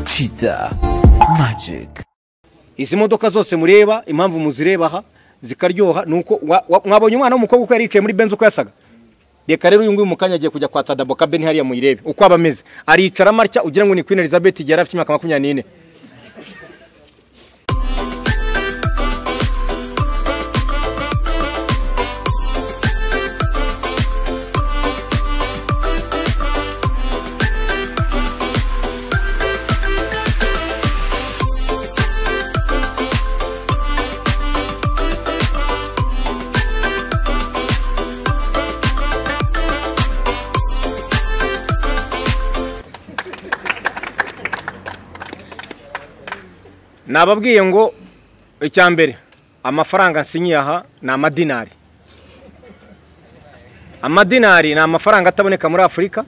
Kiza Magic. izi modoka zose mureba impamvu muzireba aha zikaryoha ni uko wa- wa- mwabonye umwana w'umukobwa uko yari yicaye muri benzi uko yasaga reka rero uyu nguyu mu kanya agiye kujya kwa tadabo kabeni hariya muyirebe uko aba ameze aricara amatya ugira ngo ni queen elizabeth igihe yari afite imyaka makumyabiri n'ine nababwiye ngo icya mbere amafaranga nsinyiye aha ni amadinari amadinari ni amafaranga ataboneka muri afurika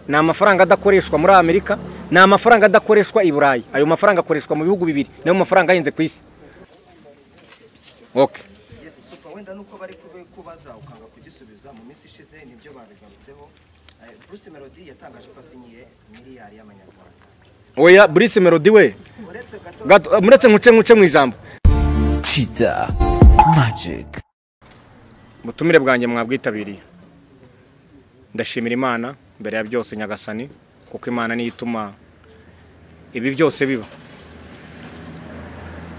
ni amafaranga adakoreshwa muri amerika ni amafaranga adakoreshwa i burayi ayo mafaranga akoreshwa mu bihugu bibiri niyo mafaranga ahenze ku isi oke Yes, super wenda nuko bari kube kubaza ukanga kugisubiza mu minsi ishize nibyo babigarutseho Eh, Bruce Melody yatangaje ko asinyiye miliyari y'amanyarwanda oya burisi melodi we uretse gato gato- muretse nkuce nkuce mu ijambo Kiza Magic. ubutumire bwanjye mwabwitabiriye ndashimira imana mbere ya byose nyagasani kuko imana niyo ituma ibi byose biba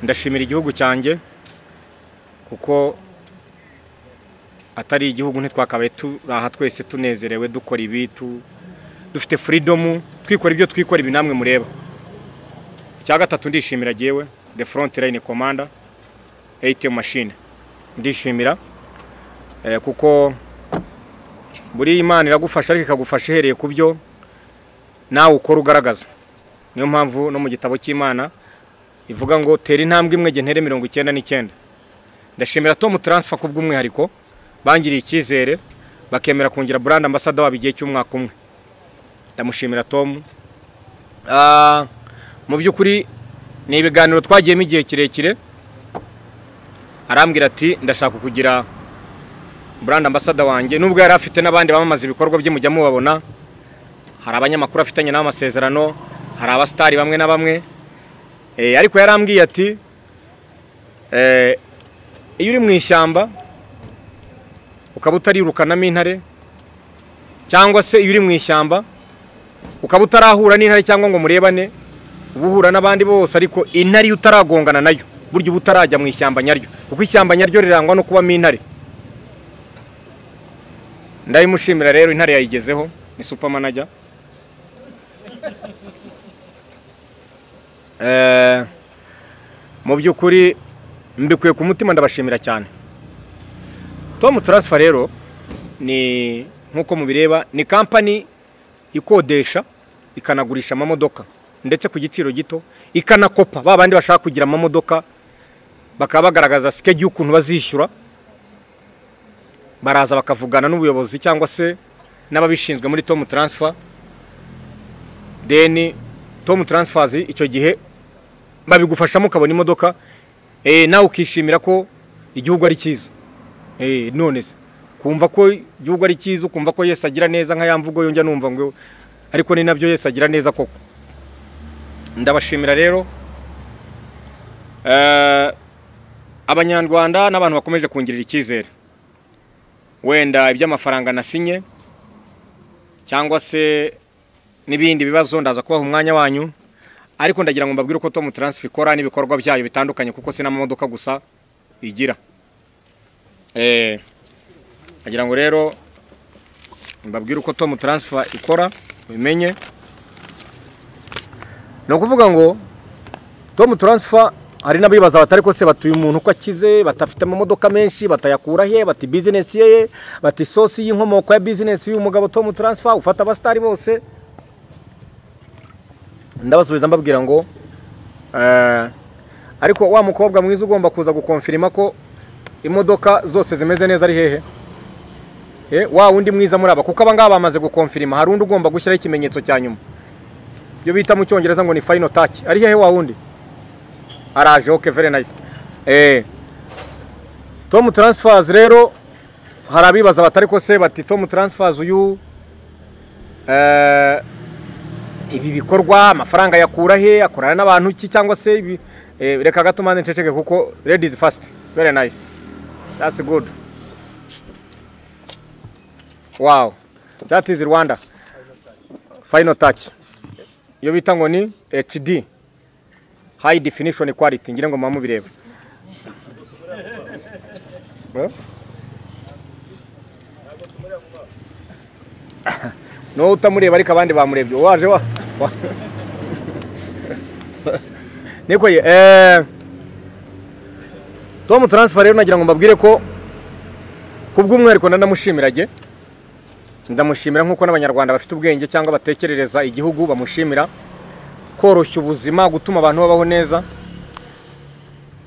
ndashimira igihugu cyanjye kuko atari igihugu ntitwakabaye turi aha twese tunezerewe dukora ibi tu- dufite furidomu twikora ibyo twikora ibi namwe mureba icya gatatu ndishimira jyewe the front line commander ATM machine ndishimira Eh, kuko buri imana iragufasha ariko ikagufasha ihereye ku byo nawe ukora ugaragaza niyo mpamvu no mu gitabo cy'imana ivuga ngo tera intambwe imwe jye ntere mirongo icyenda n'icyenda ndashimira tom taransifa ku bw'umwihariko bangiriye icyizere bakemera kongera burandi ambasada wabo igihe cy'umwaka umwe ndamushimira tom Ah, mu by'ukuri ni ibiganiro twagiyemo igihe kirekire arambwira ati ndashaka kugira burandi ambasada wanjye nubwo yari afite n'abandi bamamaza ibikorwa bye mujya mubabona hari abanyamakuru afitanye nabo amasezerano hari abasitari bamwe na bamwe Eh, ariko yarambwiye ati eh, iyo uri mu ishyamba ukaba utarirukanamo intare cyangwa se iyo uri mu ishyamba ukaba utarahura n'intare cyangwa ngo murebane uba uhura n'abandi bose ariko intare iyo utaragongana nayo burya uba utarajya mu ishyamba nyaryo kuko ishyamba nyaryo rirangwa no kubamo intare ndayimushimira rero intare yayigezeho ni supermanager Eh, mu by'ukuri mbikuye ku mutima ndabashimira cyane tom taransifa rero ni nk'uko mubireba ni kampani ikodesha ikanagurisha amamodoka ndetse ku giciro gito ikanakopa ba bandi bashaka kugira amamodoka bakaba bagaragaza sikeji y'ukuntu bazishyura baraza bakavugana n'ubuyobozi cyangwa se n'ababishinzwe muri tom taransifa deni tom taransifazi icyo gihe babigufashamo ukabona imodoka eh, nawe ukishimira ko igihugu ari cyiza Eh, none se kumva ko igihugu ari cyiza ukumva ko yesu agira neza nka ya mvugo yongera numva ngo ariko ni nabyo yesu agira neza koko ndabashimira rero Eh, abanyarwanda n'abantu bakomeje kungirira icyizere wenda iby'amafaranga nasinye cyangwa se n'ibindi bibazo ndaza kubaha umwanya wanyu ariko ndagira ngo mbabwire uko Tom Transfer ikora n'ibikorwa byayo bitandukanye kuko si n'amamodoka gusa igira eh ndagira ngo rero mbabwire uko Tom Transfer ikora ubimenye ni ukuvuga ngo Tom Transfer hari n'abibaza batari ko se batuye umuntu uko akize batafite amamodoka menshi batayakura he bati bizinesi ye bati sosi y'inkomoko ya bizinesi y'uyu mugabo Tom Transfer ufata abasitari bose ndabasubiza mbabwira ngo eh, ariko wa mukobwa mwiza ugomba kuza gukonfirima ko imodoka zose zimeze neza ari hehe Eh, wa wundi mwiza muri aba kuko aba ngaba bamaze gukonfirima hari undi ugomba gushyiraho ikimenyetso cya nyuma ibyo bita mu cyongereza ngo ni final touch ari hehe wa wundi araje ok very nice eh Tom Transfers rero hari abibaza batari ko se bati Tom Transfers uyu eh ibi bikorwa amafaranga yakura he akorana n'abantu ki cyangwa se ibi eh, reka gato mande nceceke kuko ladies first very nice that's good wow that is Rwanda final touch iyo bita ngo ni HD high definition quality ngira ngo mama bireba no utamureba ariko abandi bamurebye waje wa wa- niko ye eh Tom transfer rero nagira ngo mbabwire ko kubw'umwihariko nanamushimiraje ndamushimira nk'uko n'abanyarwanda bafite ubwenge cyangwa batekerereza igihugu bamushimira koroshya ubuzima gutuma abantu babaho neza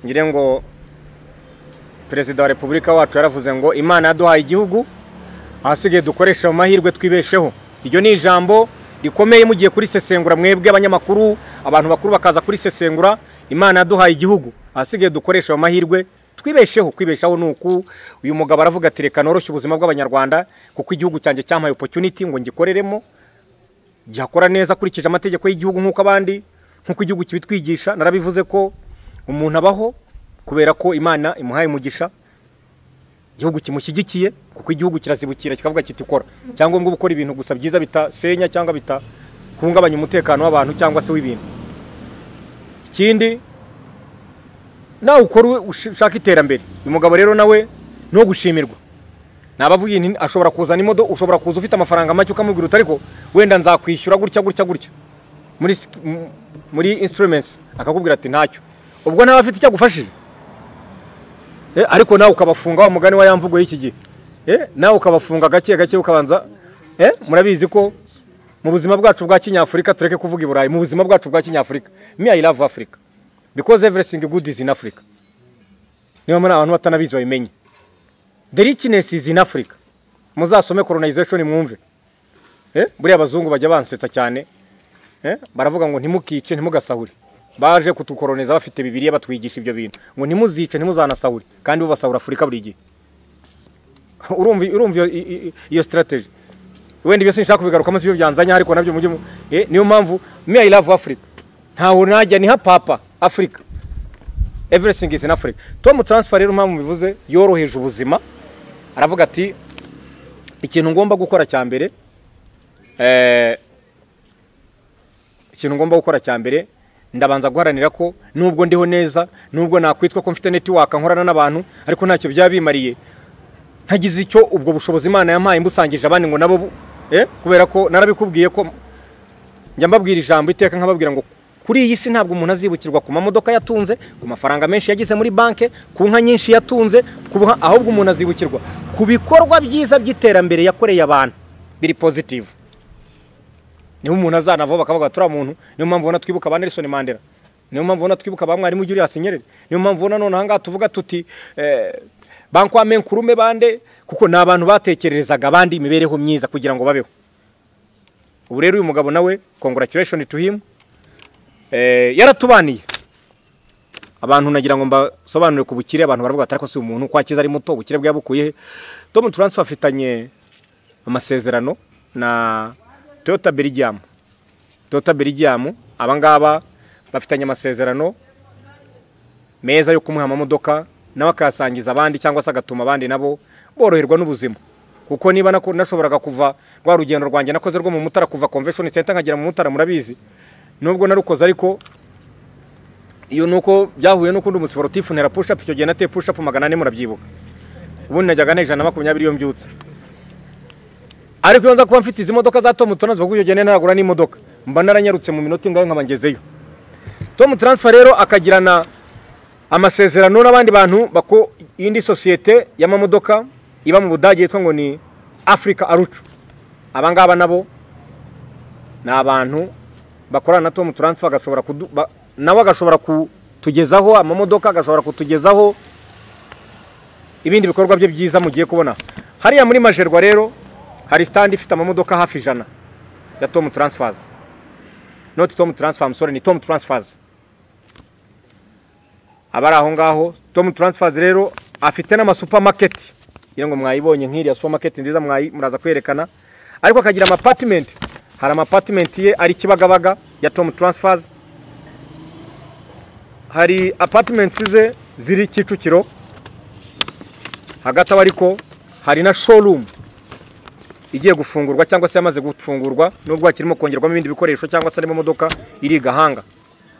ngire ngo perezida wa repubulika wacu yaravuze ngo imana yaduhaye igihugu ahasigaye dukoresha ayo mahirwe twibesheho iryo ni ijambo rikomeye mugiye kurisesengura mwebwe abanyamakuru abantu bakuru bakaza kurisesengura imana yaduhaye igihugu ahasigaye dukoresha ayo mahirwe twibesheho kwibeshaho ni uku uyu mugabo aravuga ati reka noroshye ubuzima bw'abanyarwanda kuko igihugu cyanjye cyampaye opportunity ngo ngikoreremo gihakora neza akurikije amategeko y'igihugu nk'uko abandi nk'uko igihugu kibitwigisha narabivuze ko umuntu abaho kubera ko imana imuhaye umugisha igihugu kimushyigikiye kuko igihugu kirazibukira kikavuga kiti kora cyangombwa gukora ibintu gusa byiza bitasenya cyangwa bitahungabanya umutekano w'abantu cyangwa se w'ibintu ikindi nawe ukora ush- ushaka iterambere uyu mugabo rero nawe no gushimirwa nabavuye nti ashobora kuzana imodoka ushobora kuza ufite amafaranga make ukamubwira uti ariko wenda nzakwishyura gutya gutya gutya muri sk- m- muri instruments akakubwira ati ntacyo ubwo ntaba afite icyo agufashije Eh, ariko nawe ukabafunga wa mugani wa ya mvugo y'iki gihe Eh, nawe ukabafunga gake gake ukabanza Eh, murabizi ko mu buzima bwacu bwa kinyafurika tureke kuvuga i burayi mu buzima bwacu bwa kinyafurika me i love africa because everything good is in africa niba muri abantu batanabizi babimenye the richness is in africa muzasome colonization mwumve Eh, buriya abazungu bajya bansetsa cyane Eh, baravuga ngo ntimukice ntimugasahure baje kutukoroniza bafite bibiriya batwigisha ibyo bintu ngo ntimuzice ntimuzanasahure kandi bo basahura afurika buri gihe urumva urumva iyo- i- i- iyo strategy wenda ibyo sinshaka kubigarukamo sibyo byanzanye ariko nabyo mujye mu- eh, niyo mpamvu me i love africa ntaho najya ni hapapa africa everything is in africa tom transfer rero mpamvu bivuze yoroheje ubuzima aravuga ati ikintu ngomba gukora cya mbere eh, ikintu ngomba gukora cya mbere ndabanza guharanira ko nubwo ndiho neza nubwo nakwitwa ko mfite netiwaka nkorana n'abantu ariko ntacyo byaba bimariye ntagize icyo ubwo bushobozi imana yampaye mbusangije abandi ngo nabo bu- eh? kubera ko narabikubwiye ko njya mbabwira ijambo iteka nkababwira ngo kuri iyi si ntabwo umuntu azibukirwa ku mamodoka yatunze ku mafaranga menshi yagize muri banki ku nka nyinshi yatunze ku buha- ahubwo umuntu azibukirwa ku bikorwa byiza by'iterambere yakoreye abantu biri positive niho umuntu azanavaho bakavuga ati uriya muntu niyo mpamvu ubona twibuka ba Nelson Mandela niyo mpamvu ubona twibuka ba mwarimu Julius Nyerere niyo mpamvu ubona none ahangaha tuvuga tuti eh, ba nkwame nkurume bande kuko ni abantu batekererezaga abandi imibereho myiza kugira ngo babeho ubu rero uyu mugabo nawe congratulation to him eh, yaratubaniye abantu nagira ngo mbasobanurire ku bukire abantu baravuga ati ariko si umuntu kwa kiza ari muto ubukire bwabukuye he Tom Transfer afitanye amasezerano na Toyota Belgium Toyota Belgium aba ngaba bafitanye amasezerano meza yo kumuha amamodoka nawe akayasangiza abandi cyangwa se agatuma abandi nabo boroherwa n'ubuzima kuko niba nako- nashoboraga kuva rwa rugendo rwanjye nakoze rwo mu mutara kuva convention center nkagera mu mutara murabizi nubwo narukoze ariko iyo nuko byahuye n'ukundi umusiporutifu ntera push up icyo gihe nateye push up magana ane murabyibuka ubundi najyaga nejana na makumyabiri iyo mbyutse ariko iyo nza kuba mfite izi modoka za Tom Transfer kuko icyo gihe ntaragura n'imodoka mba naranyarutse mu minota ingahe nkaba ngezeyo Tom Transfer rero akagirana amasezerano n'abandi bantu bako iyindi sosiyete y'amamodoka iba mu budage yitwa ngo ni Africa Arucu aba ngaba nabo ni abantu bakorana na Tom Transfer agashobora kudu- ba- nawe agashobora kutugezaho amamodoka agashobora kutugezaho ibindi bikorwa bye byiza mugiye kubona hariya muri majerwa rero hari stand ifite amamodoka hafi ijana ya Tom Transfers not Tom Transfer I'm sorry ni Tom Transfers abari aho ngaho Tom Transfers rero afite n'amasupamaketi ngira ngo mwayibonye nk'iriya supermarket nziza mwayi- muraza kwerekana ariko akagira ama apartment hari amapatimenti ye ari Kibagabaga ya Tom Transfers hari apatimenti ze ziri Kicukiro hagati aho ariko hari na showroom igiye gufungurwa cyangwa se yamaze gufungurwa nubwo hakirimo kongerwamo ibindi bikoresho cyangwa se harimo imodoka iri i Gahanga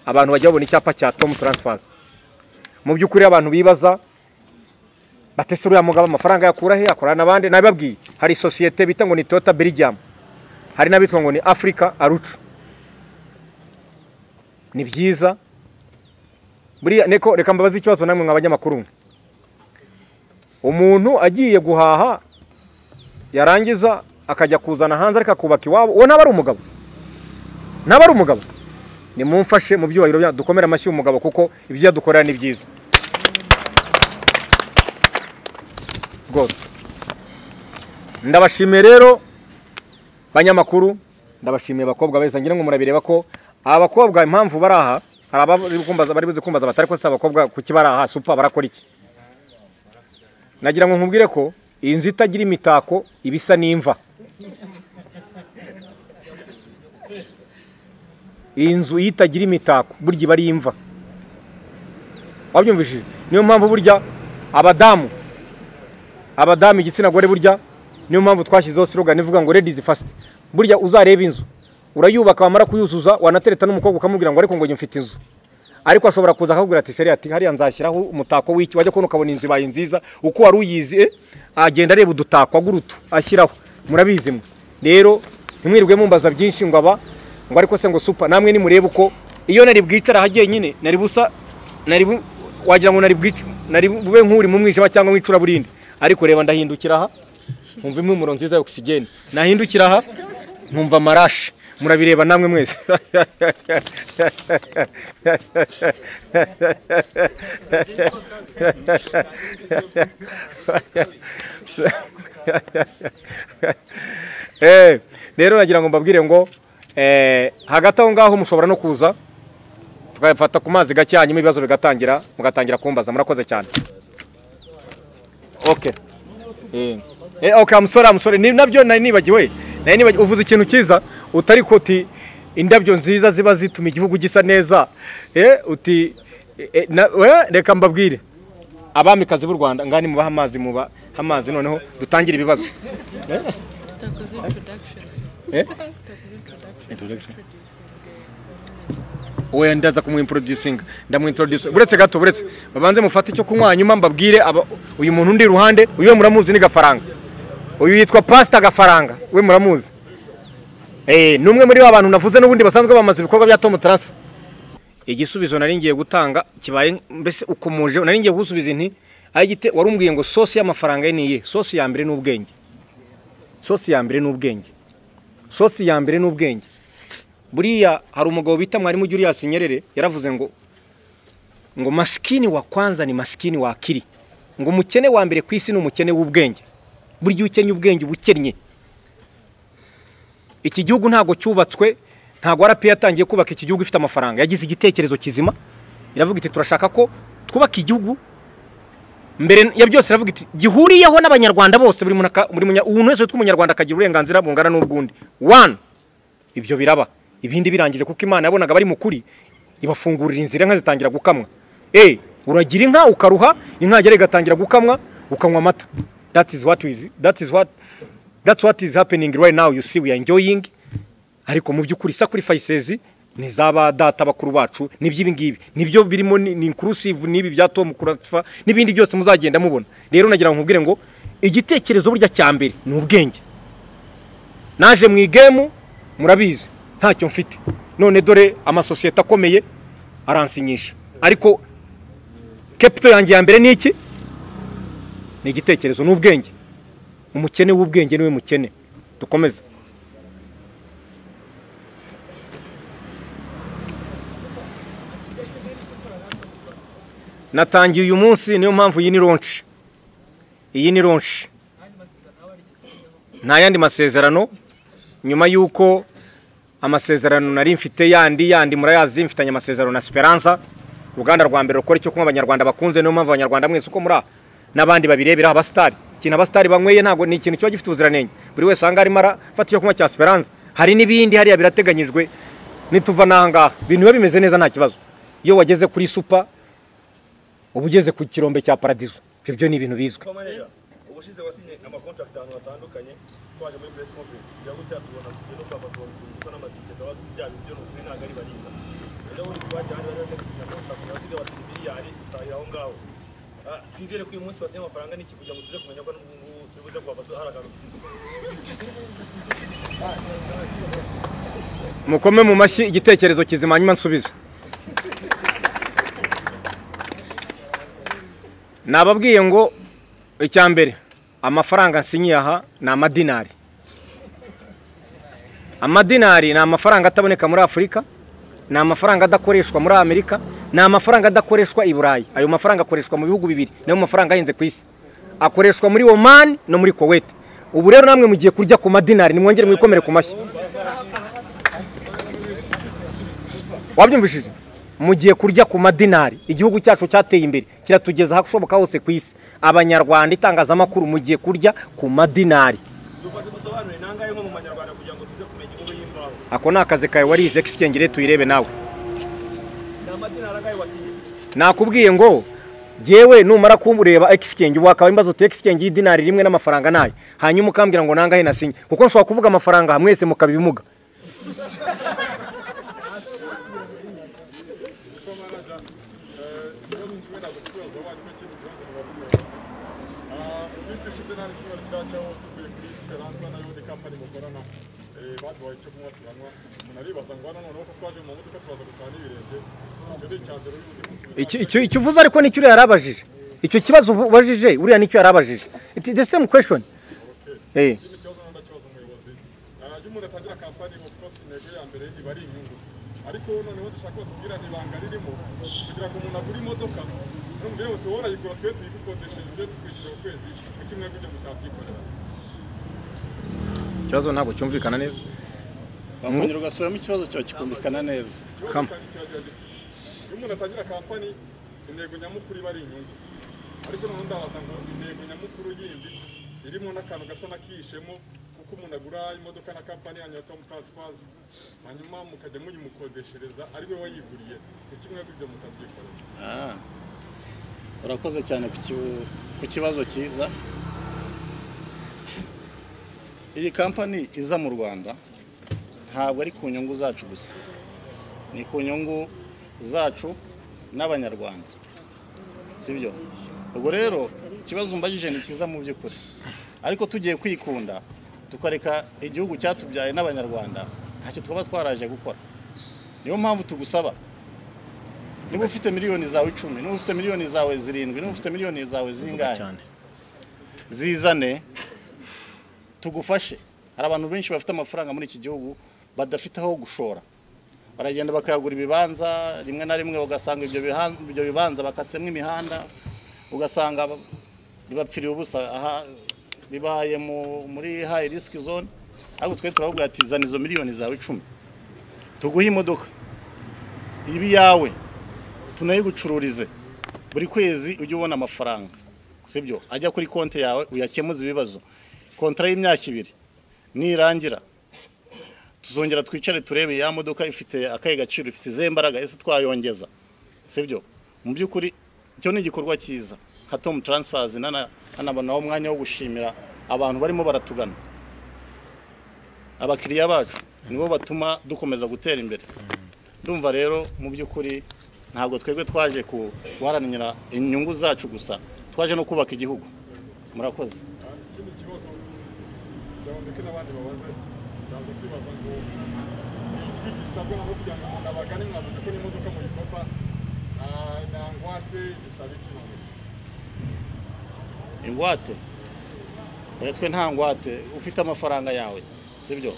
abantu bajya babona icyapa cya Tom Transfers mu by'ukuri abantu bibaza batese uriya mugabo amafaranga yakura he akorana n'abandi nabibabwiye hari sosiyete bita ngo ni Toyota Belgium hari n'abitwa ngo ni Africa Arucu ni byiza buriya neko reka mbabaze ikibazo namwe mwa banyamakuru mwe umuntu agiye guhaha yarangiza akajya kuzana hanze ariko akubaka iwabo uwo ntaba ari umugabo ntaba ari umugabo nimumfashe mu byubahiro byanyu dukomere amashyi umugabo kuko ibyo yadukorera ni byiza rwose ndabashimiye rero banyamakuru ndabashimiye abakobwa beza ngira ngo murabireba ko abakobwa impamvu bari aha hari abari kumbaza- bari buze kumbaza batari ko si abakobwa kuki bari aha supa barakora iki nagira ngo nkubwire ko iyi nzu itagira imitako iba isa n'imva iyi nzu iyo itagira imitako burya iba ari imva wabyumvishije niyo mpamvu burya abadamu abadamu igitsina gore burya niyo mpamvu twashyizeho slogan ivuga ngo ladies first burya uzareba inzu urayubaka wamara kuyuzuza wanatereta n'umukobwa ukamubwira ngo ariko ngo njye mfite inzu ariko ashobora kuza akakubwira ati seri ati hariya nzashyiraho umutako w'iki wajya kubona ukabona inzu ibaye nziza uko wari uyizi eh, agenda areba udutako agura utu ashyiraho murabizi mwe rero ntimwirirwe mumbaza byinshi ngo aba ngo ariko se ngo supa namwe nimurebe uko iyo nari bwicare ahagiye nyine nari busa nari bu- wagira ngo nari bwice nari bube nk'uri mu mwijima cyangwa mu icuraburindi ariko reba ndahindukira aha nkumva impumuro nziza ya okisigeni nahindukira aha nkumva amarashi murabireba namwe mwese Eh, rero nagira ngo mbabwire ngo eh, hagati aho ngaho mushobora no kuza tukayafata ku mazi gake hanyuma ibibazo bigatangira mugatangira kumbaza murakoze cyane okay eh eh, okay amusore amusore ni nabyo nari nibagiwe nari nibagiwe uvuze ikintu cyiza utari ko uti indabyo nziza ziba zituma igihugu gisa neza eh uti eh, eh, na, eh, reka mbabwire abamikazi b'u Rwanda ngani mubaha amazi muba amazi noneho dutangire ibibazo Takoze production. eh Takoze production. introduction oya ndaza kumwintroducinga ndamwintroduce buretse gato buretse babanze mufate icyo kunywa hanyuma mbabwire aba- uyu muntu undi iruhande uyu we muramuzi ni gafaranga uyu yitwa pasita gafaranga we muramuzi eh ni umwe muri ba bantu navuze n'ubundi basanzwe bamaze ibikorwa bya tomu taransifa igisubizo nari ngiye gutanga kibaye mbese ukomeje nari ngiye gusubiza inti ayigite wari umbwiye ngo sosi y'amafaranga ye ni iyihe sosi ya mbere ni ubwenge sosi ya mbere ni ubwenge sosi ya mbere ni ubwenge buriya hari umugabo bita mwarimu Julius Nyerere yaravuze ngo ngo maskini wa kwanza ni maskini wa akili ngo umukene wa mbere ku isi ni umukene w'ubwenge burya ukennye ubwenge uba ukennye iki gihugu ntabwo cyubatswe ntabwo RP yatangiye kubaka iki gihugu ifite amafaranga yagize igitekerezo kizima iravuga iti turashaka ko twubaka igihugu mbere ya byose iravuga iti gihuriyeho n'abanyarwanda bose buri muntu aka- buri munya- umuntu wese witwa umunyarwanda akagira uburenganzira bungana n'ubw'undi one ibyo biraba ibindi birangije kuko imana yabonaga bari mu kuri ibafungurira inzira inka zitangira gukamwa eh uragira inka ukaruha inka yagera igatangira gukamwa ukanywa amata that is what is that is what that's what is happening right now you see we are enjoying ariko mu by'ukuri sacrifices ni zaba data bakuru bacu nibyo ibi ngibi nibyo birimo ni ni inclusive n'ibi bya Tom Kuratfa n'ibindi byose muzagenda mubona rero nagira ngo nkubwire ngo igitekerezo burya cya mbere ni ubwenge naje mu igemu murabizi ntacyo mfite none dore amasosiyete akomeye aransinyisha ariko kepito yanjye ya mbere ni iki ni igitekerezo ni ubwenge umukene w'ubwenge niwe mukene dukomeze natangiye uyu munsi niyo mpamvu iyi ni ronshi iyi ni ronshi nta yandi masezerano nyuma y'uko amasezerano nari mfite yandi yandi murayazi mfitanye amasezerano na Esperanza uruganda rwa mbere rukora icyo kunywa abanyarwanda bakunze niyo mpamvu abanyarwanda mwese uko muri aha n'abandi babirebera abasitari ikintu abasitari banyweye ntabwo ni ikintu kiba gifite ubuziranenge buri wese ahangaha arimo arafata icyo kunywa cya Esperanza hari n'ibindi hariya birateganyijwe nituva n'aha ngaha ibintu biba bimeze neza nta kibazo iyo wageze kuri supa uba ugeze ku kirombe cya paradizo ibyo byo ni ibintu bizwi manager ubushize wasinye amakontrakt ahantu hatandukanye twaje muri press conference kugira ngo cyatubona kugira no kwapa kugira ngo gusa n'amatike twabaze byari byo n'ukuri ntabwo ari barinda rero buri twaje hano rero ndetse na contract yavuga bati miliyari utahira aho ngaho Ah, twizere ko uyu munsi wasinye amafaranga n'iki kugira ngo tuze kumenya ko n'ubungubu turi buze kwapa hari akantu mukome mu mashyi igitekerezo kizima hanyuma nsubize nababwiye ngo icya mbere amafaranga nsinyiye aha ni amadinari amadinari ni amafaranga ataboneka muri afurika ni amafaranga adakoreshwa muri amerika ni amafaranga adakoreshwa i burayi ayo mafaranga akoreshwa mu bihugu bibiri niyo mafaranga ahenze ku isi akoreshwa muri oman no muri kuwait ubu rero namwe mugiye kurya ku madinari nimwongere mwikomere ku mashyi wabyumvishije mugiye kurya ku madinari igihugu cyacu cyateye imbere kiratugeza ahashoboka hose ku isi abanyarwanda itangazamakuru mugiye kurya ku madinari dukoze dusobanure nangahe nko mu manyarwanda kugira ngo tuze kumenya inkuru y'imbaho ako ni akazi kawe warize kisikengere tuyirebe nawe ni amadinari angahe wasinye nakubwiye ngo jyewe numara kumureba exchange wakaba imbazo uti exchange y'idinari rimwe n'amafaranga nayo hanyuma ukambwira ngo nangahe nasinye kuko nshobora kuvuga amafaranga mwese mukaba ibimuga iminsi ishize nta n'icyumweru cyacyaho tuvuye kuri esperanza nayo ndi kampani mukorana eh, baduhaye icyo kunywa turanywa naribaza ngo hano noneho ko twaje mu modoka turaza gutaha n'ibirenge icyo ni icya mbere ubivuze ku nzu Icyo- icyo icyo uvuze ariko nicyo uriya yarabajije icyo kibazo ubu- ubajije uriya nicyo yarabajije It's the same question eh ikindi kibazo nanda kibazo umuyobozi Ah, iyo umuntu atangira kampani of course intego ya mbere iba ari inyungu ariko noneho dushaka batubwira ibanga ririmo kugira ngo umuntu agure imodoka n'umubwire ngo tuba warayigura twe tuyigukodesheje tujye tukwishyura ukwezi mu kimwe ibyo mutabyikorera ikibazo ntabwo cyumvikana neza bakongera ugasubiramo ikibazo cyawe kikumvikana neza Come. iyo umuntu atangira kampani intego nyamukuru iba ari inyungu ariko noneho ndabaza ngo intego nyamukuru yindi irimo n'akantu gasa n'akihishemo kuko umuntu agura imodoka na kampani yanyu ya tomu taransifazi hanyuma mukajya muyimukodeshereza ari we wayiguriye ni kimwe ibyo mutabyikorera Ah. urakoze cyane ku kibu- ku kibazo cyiza iyi kampani iza mu rwanda ntabwo ari ku nyungu zacu gusa ni ku nyungu zacu n'abanyarwanda sibyo ubwo rero ikibazo umbajije ni cyiza mu by'ukuri ariko tugiye kwikunda tukareka igihugu cyatubyaye n'abanyarwanda ntacyo twaba twaraje gukora niyo mpamvu tugusaba niba ufite miliyoni zawe icumi niba ufite miliyoni zawe zirindwi niba ufite miliyoni zawe zingahe cyane zizane tugufashe hari abantu benshi bafite amafaranga muri iki gihugu badafite aho gushora baragenda bakayagura ibibanza rimwe na rimwe ugasanga ibyo bihan- ibyo bibanza bakasemo imihanda ugasanga ba- bibapfiriye ubusa aha bibaye mu- muri hayi risiki zone ariko twe turavuga ati zana izo miliyoni zawe icumi tuguhe imodoka iba iyawe tunayigucururize buri kwezi ujye ubona amafaranga sibyo ajya kuri konti yawe uyakemuze ibibazo kontara y'imyaka ibiri nirangira tuzongera twicare turebe ya modoka ifite akahe gaciro ifite izihe mbaraga ese twayongeza sibyo mu by'ukuri icyo ni igikorwa cyiza nka tomu taransifazi nanabonaho umwanya wo gushimira abantu barimo baratugana abakiriya bacu nibo batuma dukomeza gutera imbere ndumva rero mu by'ukuri ntabwo twebwe twaje ku- guharanira inyungu zacu gusa twaje no kubaka igihugu murakoze ikindi kibazo byaboneke n'abandi babaze baza kwibaza ngo ni iki gisabwa nabo kugira ngo umuntu abagane mwavuze ko n'imodoka muyikopa ah, na ngwate bisaba iki none ingwate oya twe nta ngwate ufite amafaranga yawe sibyo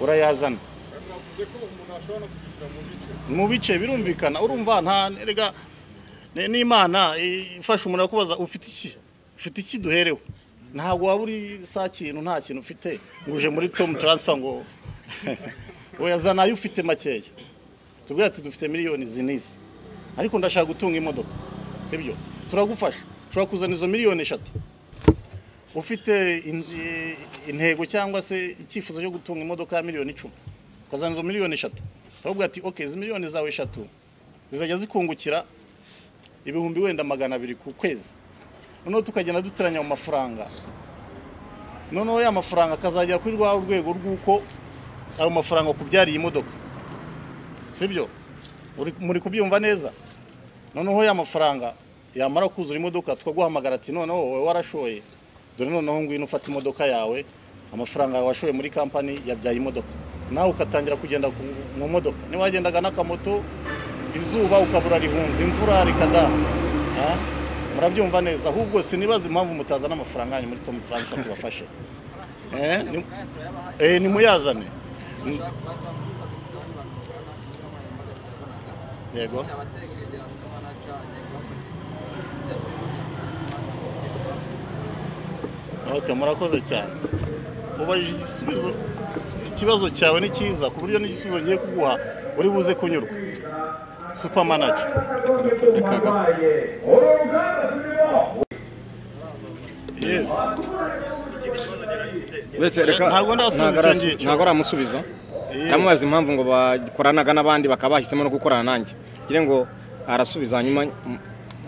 urayazana mwavuze ko umuntu ashobora no kwishyura mu bice mu bice birumvikana urumva nta erega ni- n'imana i- ifasha umuntu akubaza ufite iki ufite iki duherewe ntabwo waba uri sa kintu nta kintu ufite ngo uje muri tomu taransifa ngo weyazana ayo ufite makeya tubwira ati dufite miliyoni izi n'izi ariko ndashaka gutunga imodoka sibyo turagufasha ushobora kuzana izo miliyoni eshatu ufite in- intego cyangwa se icyifuzo cyo gutunga imodoka ya miliyoni icumi ukazana izo miliyoni eshatu ahubwo ati ok izi miliyoni zawe eshatu zizajya zikungukira ibihumbi wenda magana abiri ku kwezi noneho tukagenda duteranya mu mafaranga noneho ya mafaranga akazagera kuri rwa rwego rw'uko ayo mafaranga akubyariye imodoka sibyo Uri- muri kubyumva neza noneho ya mafaranga yamara kuzura imodoka tukaguhamagara ati noneho wowe warashoye dore noneho ngwino ufata imodoka yawe amafaranga yawe washoye muri kampani yabyaye imodoka nawe ugatangira kugenda ku- mu modoka niba wagendaga n'akamoto izuba ukabura rihunze imvura rikada Ah, murabyumva neza ahubwo sinibaza impamvu mutazana amafaranga yanyu muri tomu taransifa tubafashe Eh, ni- eh, nimuyazane Ni- yego Okay, murakoze cyane ubajije igisubizo ikibazo cyawe ni cyiza ku buryo n'igisubizo ngiye kuguha uri buze kunyurwa super manager yes mbese reka Ntabwo ndasubiza ntabwo ara- icyo ngicyo. ntabwo aramusubiza Yes. ndamubaza impamvu ngo bakoranaga n'abandi bakaba bahisemo no gukorana nanjye ngira ngo arasubiza hanyuma m-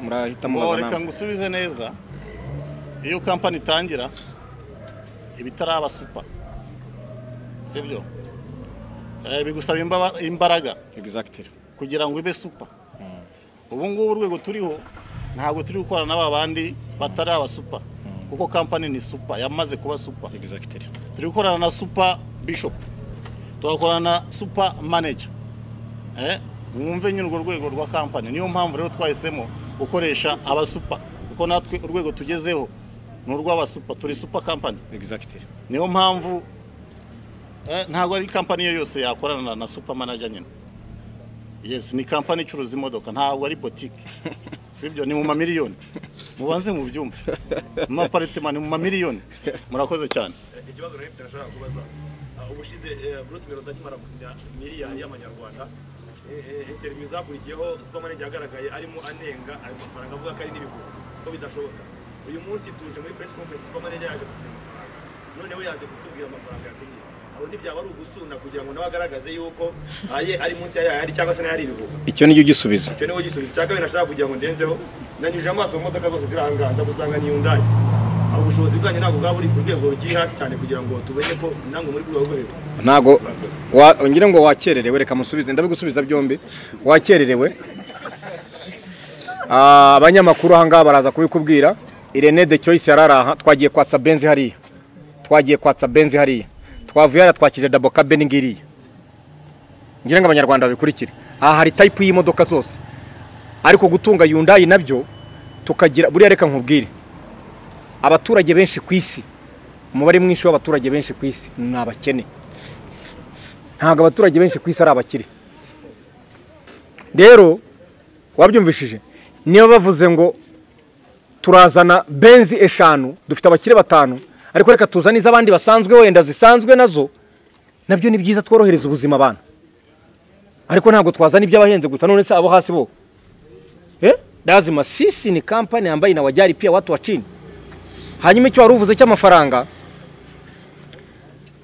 murahita Bo, mubaza reka namwe ngusubize neza iyo kampani itangira ibitaraba super sibyo Eh, bigusaba imbaba- imbaraga exactly kugira ngo ibe super ubu ngubu urwego turiho ntabwo turi gukorana n'aba bandi batari aba super kuko kampani ni super yamaze kuba super exactly turi gukorana na super bishop tugakorana na super manager eh? mwumve nyine urwo rwego rwa kampani niyo mpamvu rero twahisemo gukoresha aba super kuko natwe urwego tugezeho ni urw'aba super turi super kampani exactly niyo mpamvu eh, ntabwo ari kampani iyo yose yakorana na- na super manager nyine yes ni kampani icuruza imodoka ntabwo ari botike sibyo ni mu mamiliyoni mubanze mu byumva mu maparitema ni mu mamiliyoni murakoze cyane ikibazo rero mfite nashaka kubaza Ah, ubushize eh, Bruce Melody akimara gusinya miliyari y'amanyarwanda eh, eh, interview zakurikiyeho supermanager yagaragaye arimo anenga ayo mafaranga avuga ko ari n'ibihumbi ko bidashoboka uyu munsi tuje muri press conference supermanager yaje gusinya amafaranga noneho yaje kutubwira amafaranga yasinyiye aho ntibyaba ari ugusuna kugira ngo nawe agaragaze yuko aye ari munsi ya yayari cyangwa se nayo ari ibihumbi icyo nicyo gisubiza icyo niho gisubizo cya kabiri nashaka kugira ngo ndenzeho nanyuje amaso mu modoka zose ziri ahangaha ndagusanga ni yundayi aho ubushobozi bwanyu ntabwo bwaba buri ku rwego rukiri hasi cyane kugira ngo tumenye ko nange muri ku rwego rwo hejuru ntabwo wa- ngira ngo wakererewe reka musubize ndabigusubiza byombi wakererewe Ah, abanyamakuru aha ngaha baraza kubikubwira irene de choice yari ari aha twagiye kwatsa benzi hariya twagiye kwatsa benzi hariya twavuye hariya twakize dabo kabeni ngiriya ngira ngo abanyarwanda babikurikire aha hari tayipu y'imodoka zose ariko gutunga yundayi nabyo tukagira buriya reka nkubwire abaturage benshi ku isi umubare mwinshi w'abaturage benshi ku isi ni abakene ntabwo abaturage benshi ku isi ari abakire rero wabyumvishije niba bavuze ngo turazana benzi eshanu dufite abakire batanu ariko reka tuzane iz'abandi basanzwe wenda zisanzwe nazo nabyo ni byiza tworohereza ubuzima abana ariko ntabwo twazana iby'abahenze gusa none se abo hasi bo Eh? lazima sisi ni kampani ambayo inawajali pia watu wa chini hanyuma icyo wari uvuze cy'amafaranga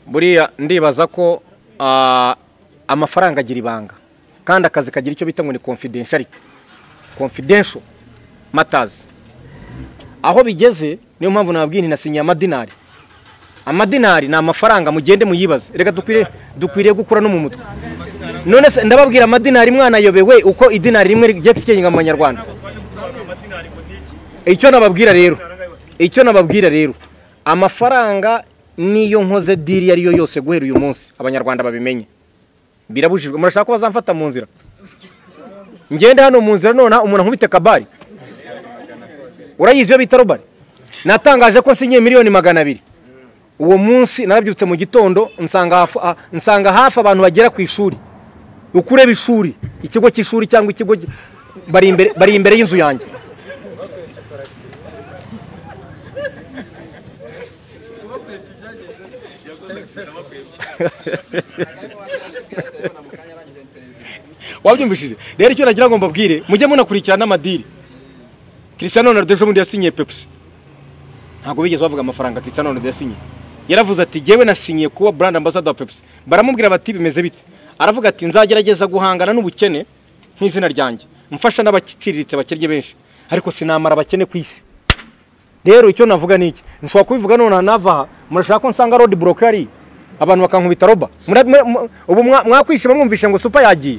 buriya ndibaza ko ah, amafaranga agira ibanga kandi akazi kagira icyo bita ngo ni confidentiality confidential matters aho bigeze niyo mpamvu nababwiye nti nasinyiye amadinari amadinari ni amafaranga mugende muyibaze reka dukwiriye dukwiriye gukura no mu mutwe none se ndababwira amadinari mwana yobewe uko idinari rimwe rigiye gusikinga mu banyarwanda icyo nababwira rero icyo nababwira rero amafaranga niyo nkoze diri iyo ari yo yose guhera uyu munsi abanyarwanda babimenye birabujijwe murashaka ko bazamfata mu nzira ngende hano mu nzira nonaha umuntu ankubite kabari urayizi iyo bita robari natangaje ko nsinyiye miliyoni magana abiri uwo munsi narabyutse mu gitondo nsanga hafu- ah, nsanga hafi abantu bagera ku ishuri uko ureba ishuri ikigo cy'ishuri cyangwa ikigo cy- bari imbere- bari imbere y'inzu yanjye wabyumvishije rero icyo nagira ngo mbabwire mujye munakurikirana n'amadiri christian ronaldo ejo bundi yasinyiye pepsi ntabwo bigeze bavuga amafaranga Cristiano Ronaldo yasinye yaravuze ati jyewe nasinyiye kuba brand ambassador wa Pepsi baramubwira bati bimeze bite aravuga ati nzagerageza guhangana n'ubukene nk'izina ryanjye mfasha n'abakitiritse bakennye benshi ariko sinamara abakene ku isi rero icyo navuga ni iki nshobora kubivuga none nava aha murashaka ko nsanga road block ari abantu bakankubita roba Mura- mwe- mwe- ubu mwa- mwakwisi mwumvishe ngo super yagiye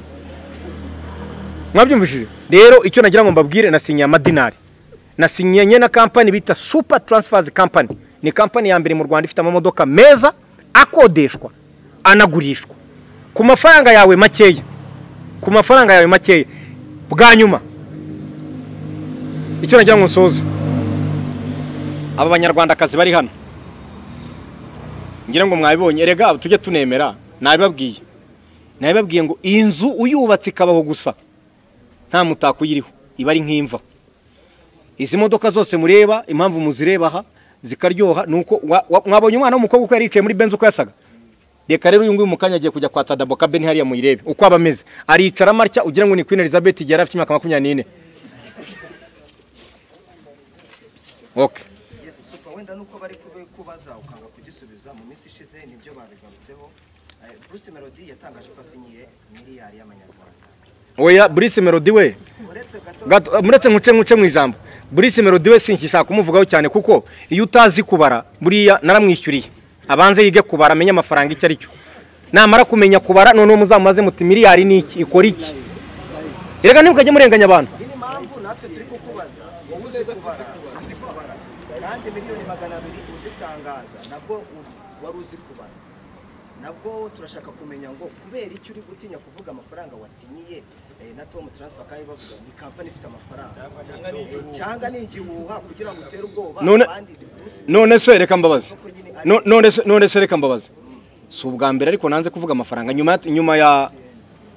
mwabyumvishije rero icyo nagira ngo mbabwire nasinyiye amadinari nasinyanye na kampani bita super transfers company ni kampani ya mbere mu rwanda ifite amamodoka meza akodeshwa anagurishwa ku mafaranga yawe makeya ku mafaranga yawe makeya bwa nyuma icyo nagira ngo nsoze aba banyarwandakazi bari hano ngira ngo mwabibonye erega tujye tunemera nabibabwiye nabibabwiye ngo iyi nzu uyubatse ikabaho gusa nta mutako uyiriho iba ari nk'imva izi modoka zose mureba impamvu muzireba aha zikaryoha ni uko wa- wa- mwabonye umwana w'umukobwa uko yari yicaye muri benzi uko yasaga reka rero uyu nguyu mu kanya agiye kujya kwa tadabo kabeni hariya muyirebe uko aba ameze aricara amatya ugira ngo ni queen elizabeth igihe yari afite imyaka makumyabiri n'ine okay Yes, super wenda nuko bari kube- kubaza ukanga kugisubiza mu minsi ishize nibyo babigarutseho Eh, Bruce Melody yatangaje ko asinyiye miliyari y'amanyarwanda oya Bruce Melody we uretse gato gato muretse nkuce nkuce mu ijambo Bruce Melody we sinkishaka kumuvugaho cyane kuko iyo utazi kubara buriya naramwishyuriye abanze yige kubara amenye amafaranga icyo ari cyo namara kumenya kubara noneho muzamumaze muti miliyari ni iki ikora iki reka ntimukajye murenganya abantu iyi ni impamvu natwe turi kukubaza wowe uzi kubara uzi kubara kandi miliyoni magana abiri uzitangaza nabwo u- wari uzi kubara nabwo turashaka kumenya ngo kubera icyo uri gutinya kuvuga amafaranga wasinyiye eh, na tom transfer kandi bavuga ni kampani ifite amafaranga cyangwa ni igihuha kugira ngo utere ubwoba None- abandi Bruce none se reka mbabaze Melody ko nyine ari- No- none se- none se reka mbabaze si ubwa mbere ariko nanze kuvuga amafaranga nyuma ya nyuma ya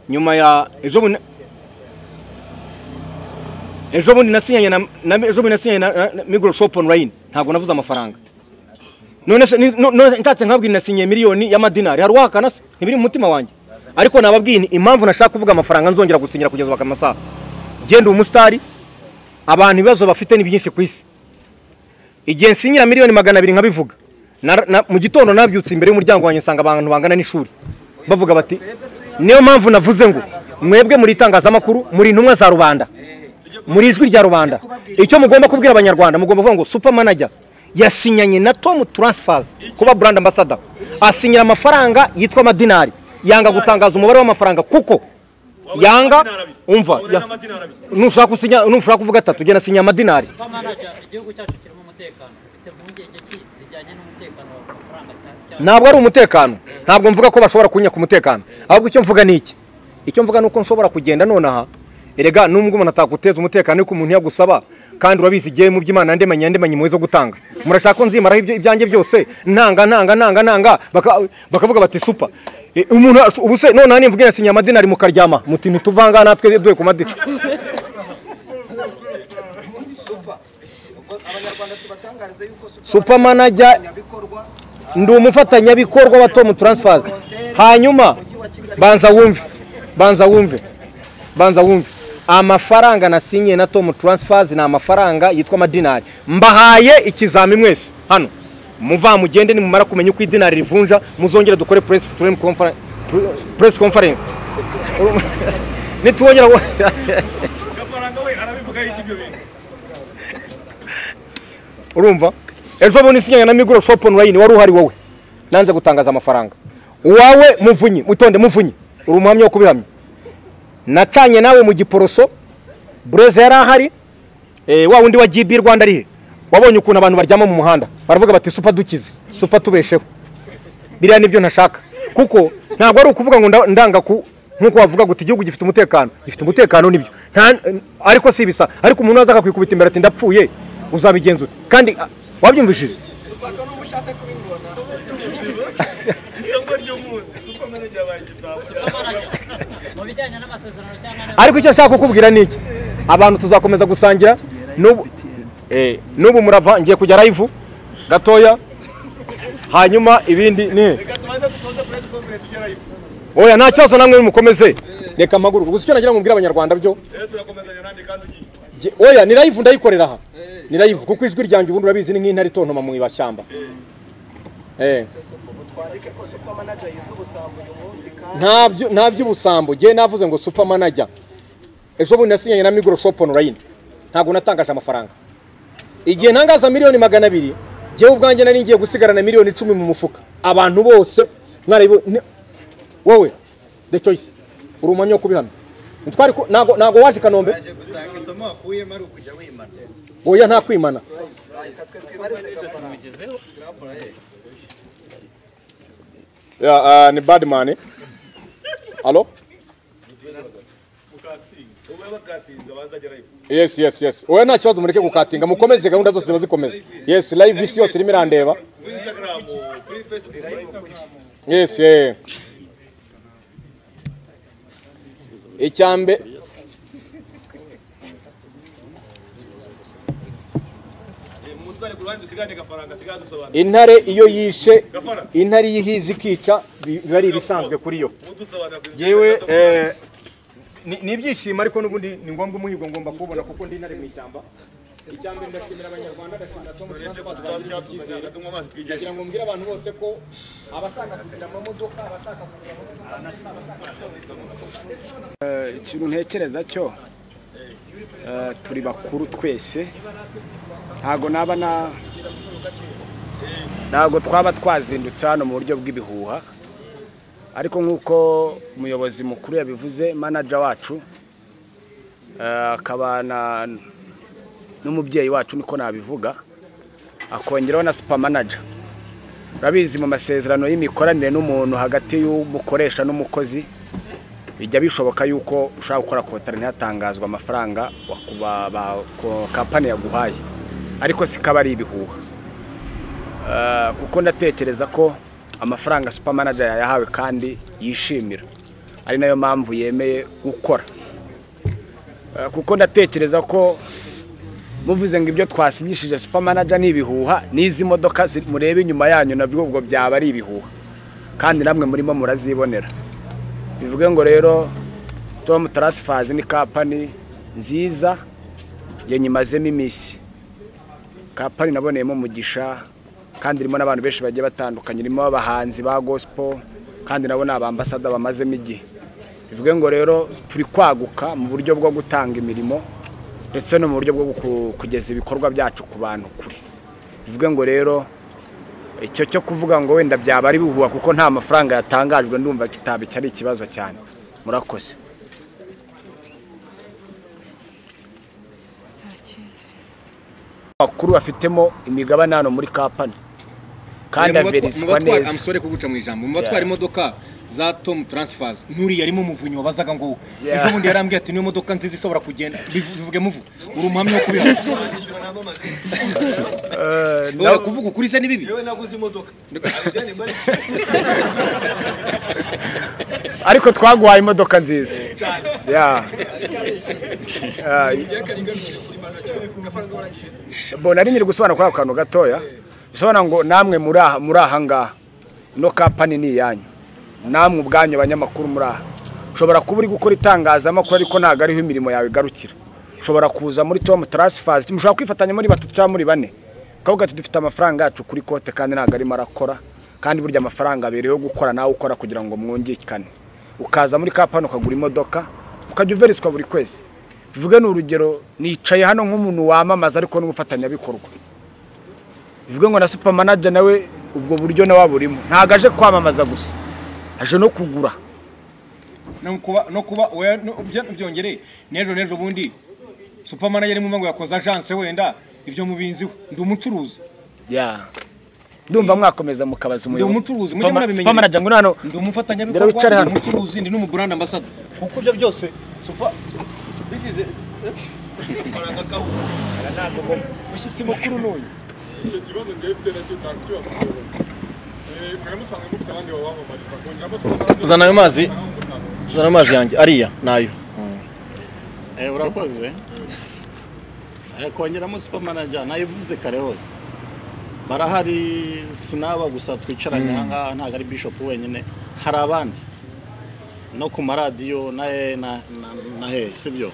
nyuma ya ejo bundi ejo bundi nasinyanye na na- ejo bundi nasinyanye na- na na Microsoft online ntabwo navuze amafaranga none se ni- no- none ntatse nkabwira nasinyiye miliyoni y'amadinari hari uwahakana se ntibiri mu mutima wanjye ariko nababwiye ni impamvu nashaka kuvuga amafaranga nzongera gusinyira kugeza baka amasaha genda umusitari abantu ibibazo bafite ni byinshi ku isi igihe nsinyira miliyoni magana abiri nkabivuga Na- na- mu gitondo nabyutse imbere y'umuryango wanjye nsanga abantu bangana n'ishuri bavuga bati niyo mpamvu navuze ngo mwebwe muri itangazamakuru muri intumwa za rubanda muri ijwi rya rubanda icyo mugomba kubwira abanyarwanda mugomba kuvuga ngo super manager yasinyanye na tom transfers kuba brand ambassador asinyira amafaranga yitwa amadinari yanga gutangaza umubare w'amafaranga kuko yanga umva ya- nushaka gusinya- nushaka kuvuga atatu genda sinya amadinari manager igihugu cyacu kirimo umutekano ufite impungenge ki zijyanye n'umutekano wawe ku mafaranga cyane cyane ntabwo ari umutekano ntabwo mvuga ko bashobora kunyaka umutekano ahubwo icyo mvuga ni iki icyo mvuga ni uko nshobora kugenda nonaha erega nubwo umuntu atakuteza umutekano ariko umuntu yagusaba kandi urabizi igihe mu by'imana ndemanye ndemanye impuhwe zo gutanga murashaka ko nzimaraho ibyo- ibyanjye byose ntanga ntanga ntanga ntanga baka- bakavuga bati supa E, umuntu ash- ubu se nonaha nimvuga yasinya amadinari mukaryama muti ntituvanga natwe duhe ku madini Super. Ubwo abanyarwanda tubatangarize yuko Super manager nyabikorwa ndi umufatanyabikorwa wa Tom Transfers hanyuma banza wumve banza wumve banza wumve amafaranga nasinyiye na Tom Transfers ni amafaranga yitwa amadinari mbahaye ikizami mwese hano muva mugende nimumara kumenya uko idinari rivunja muzongere dukore press press conference press conference nitwongera gafaranga we arabivugaho iki ibyo bintu urumva ejo bundi isinyanye na migoro shop online wari uhari wowe nanze gutangaza amafaranga uwawe muvunyi mutonde muvunyi uri umuhamya wo kubihamya nacanye nawe mu giporoso bureze yari ahari eh, wa wundi wa gb rwanda arihe wabonye ukuntu abantu baryama mu muhanda baravuga bati supa dukize supa tubesheho biriya nibyo ntashaka kuko ntabwo ari ukuvuga ngo nda- ndanga ku nkuko wavuga ngo uti igihugu gifite umutekano gifite umutekano nibyo Nta- ariko si ibisa ariko umuntu waza akakwikubita imbere ati ndapfuye uzabigenza ute kandi a- wabyumvishije isoko ry'umunsi kuko manager yabaye igisambo mu bijyanye n'amasezerano cyangwa n'ayo- ariko icyo nshaka kukubwira ni iki abantu tuzakomeza gusangira n'ubu eh, n'ubu murava ngiye kujya live gatoya hanyuma ibindi ni reka tubanze dusoze press conference ugerayo oya nta kibazo namwe mukomeze reka mpaguruka gusa icyo nagira ngo mbwire abanyarwanda byo rero turakomezanya nanjye kandi ugiye Je- oya ni live ndayikorera aha ni live kuko ijwi ryanjye ubundi urabizi ni nk'intare itontoma mu ibashyamba eh ubu twandike ko super manager yuzuye ubusambo uyu munsi kandi nta byu- nta by'ubusambo njyewe navuze ngo super manager ejo bundi nasinyanye na migoro shop online ntabwo natangaje amafaranga igihe ntangaza miliyoni magana abiri njyewe ubwanjye nari ngiye gusigarana miliyoni icumi mu mufuka abantu bose mwarabibo ni- wowe the choice uri umwanya wo kubihamya ntitwari ku- ntago ntago waje i kanombe gusanga isomo wakuyemo ari ukujya wimana oya nta kwimana reka twe twibarize gafaranga Yeah, uh, ni badman alo yes yes yes oya nta kibazo mureke gukatinga mukomeze gahunda zose ziba zikomeza yes live isi yose irimo irandeba yes yeah. icyambe mutware ku ruhande dusigarane agafaranga asigaye adusobanura intare iyo yishe intare iyo ihize ikica bi- biba ari ibisanzwe kuri yo udusobanura ku yewe eh, ni ni ibyishimo ariko n'ubundi ni ngombwa umuhigo ngomba kuwubona kuko ndi intare mu ishyamba icyambere ndashimira abanyarwanda ndashimira tom tunywa amazi twigejeje kugira ngo mbwire abantu bose ko abashaka kugira amamodoka abashaka kugira amamodoka ikintu ntekereza cyo eh, turi bakuru twese ntago naba na ntago twaba twazindutse hano mu buryo bw'ibihuha ariko nk'uko umuyobozi mukuru yabivuze manager wacu eh, akaba na- n'umubyeyi wacu niko nabivuga akongeraho na super manager urabizi mu masezerano y'imikoranire n'umuntu hagati y'umukoresha n'umukozi bijya bishoboka yuko ushobora gukora kotari ntihatangazwa amafaranga waku- ba- ba- ko- kampani yaguhaye ariko sikaba ari ibihuha Eh, kuko ndatekereza ko amafaranga super manager yayahawe kandi yishimira ari nayo mpamvu yemeye gukora Eh, kuko ndatekereza ko muvuze ngo ibyo twasinyishije super manager ni ibihuha n'izi modoka ziri- mureba inyuma yanyu nabyo ubwo byaba ari ibihuha kandi namwe murimo murazibonera bivuge ngo rero tom transfers ni kampani nziza njye nyimazemo iminsi kampani naboneyemo umugisha kandi irimo n'abantu benshi bagiye batandukanye irimo abahanzi ba gospel kandi nabo ni abambasada bamazemo igihe bivuge ngo rero turi kwaguka mu buryo bwo gutanga imirimo ndetse no mu buryo bwo ku- kugeza ibikorwa byacu ku bantu kure bivuge ngo rero icyo cyo kuvuga ngo wenda byaba ari bihuha kuko nta mafaranga yatangajwe ndumva kitaba iki ari ikibazo cyane murakoze bakuru bafitemo imigabane hano muri kampani kandi averiswa neza amusore kuguca mu ijambo mu batwara Yeah. imodoka za tom transfers nturiya arimo umuvunyi wabazaga ngo Yeah. ejo bundi yarambwiye ati niyo modoka nziza ishobora kugenda Bivu- bivuge muvu uri umuhamya wo kubiha nawe- kuvuga ukuri se ni bibi yewe naguze imodoka ariko twaguhaye imodoka nziza Yeah. Ah, bo nari nyiri gusobanura kuri ako kantu gatoya bisobanura ngo namwe muri aha muri aha ngaha ino kampani ni iyanyu namwe ubwanyu abanyamakuru muri aha ushobora kuba uri gukora itangazamakuru ariko ntabwo ariho imirimo yawe igarukira ushobora kuza muri tom transfers mushobora kwifatanya muri batatu cyangwa muri bane ukavuga ati dufite amafaranga yacu kuri kote kandi ntabwo arimo arakora kandi burya amafaranga abereyeho gukora nawe ukora kugira ngo mwungikane ukaza muri kampani ukagura imodoka ukajya uveriswa buri kwezi bivuge ni urugero nicaye hano nk'umuntu wamamaza ariko n'umufatanyabikorwa bivuge ngo na super manager nawe ubwo buryo nawe aburimo ntabwo aje kwamamaza gusa aje no kugura no kuba no kuba oya, no- bya- byongere n'ejo n'ejo bundi superman yari mu ngo yakoze agence wenda ibyo mubinziho ndi umucuruzi ya ndumva mwakomeza mukabaza umuyobozi umucuruzi, mujye munabimenyera. super manager ngo hano ndi Ndera wicare umufatanyabikorwa hano. ndi umucuruzi ndi n'umubrand ambassador kuko ibyo byose supa bisize mushyitsi mukuru n'uyu icyo kibazo ngewe mfite nacyo ntabwo kibazo umuyobozi Eh, mwaramusanze mufite abandi babamamariza kongeraho supermarket Uzana ayo mazi. nawe umusanga. Zana amazi yanjye ariya nayo Eh, urakoze Eh, kongeramo super manager nayivuze kare hose barahari sinaba gusa twicaranye aha ngaha ntabwo ari bishop wenyine hari abandi no ku maradiyo na he na, na, na he sibyo